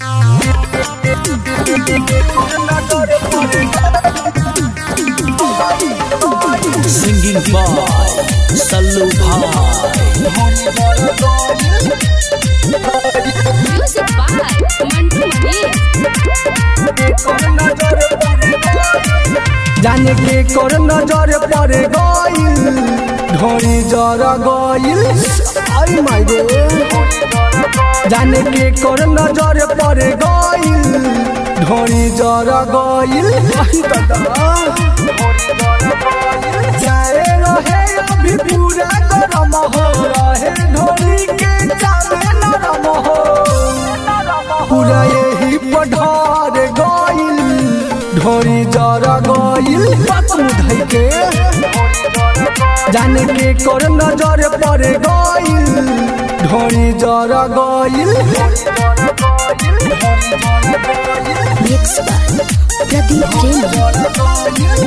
Singing by Sallu Bhai. Music by Mantu Mani. जाने के कर नजर पर गइल ढोरी जर गइल आई माय गो जाने के कर नजर पर गइल ढोरी जर गइल आई दादा जाए रहे अभी पूरा गरम हो रहे ढोरी के चाले नरम हो पूरा यही पढ़ार गइल ढोरी जरा गइल पतम धइ के जाने के कर नजर पर गइल ढोरी जरा गइल Mix by Pradeep Jain.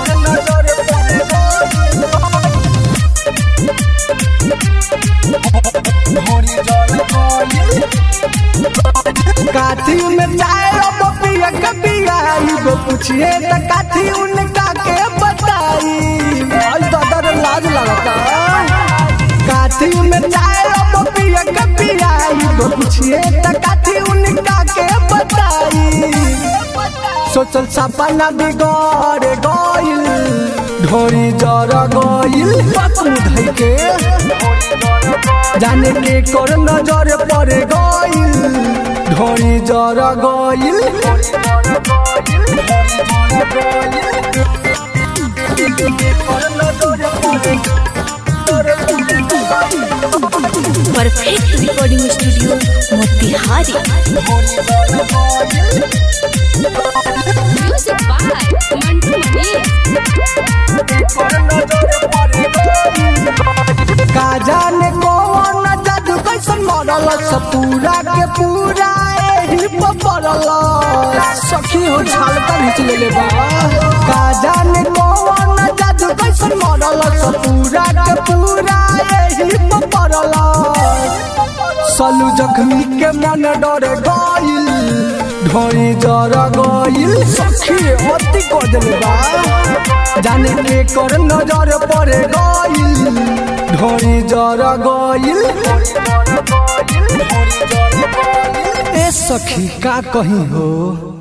काठी में चाय अब पिया कपिया गो पूछिए त काठी उनका के बताई आई दादा रे लाज लगता काठी में चाय अब पिया कपिया गो पूछिए त काठी उनका के बताई सोचल सपना बिगड़ गइल ढोरी जरा गइल पतम धइ के जाने के कर नजर पर गइल ढोरी जरा गइल Perfect recording studio, Motihari. Music by Mantu Mani. का जाने कौन जादू कैसन मरल सब पूरा के पूरा एही पर पड़ल सखी हो छालका घिच लेले बा का जाने कौन जादू कैसन मरल सब पूरा के पूरा एही पर पड़ल सलू जख्मी के मन डर गइल ढोरी जरा गइल सखी अति कर देले बा जाने के कर नजर पर गइल ढोरी जरा गइल ए सखी का कहीं हो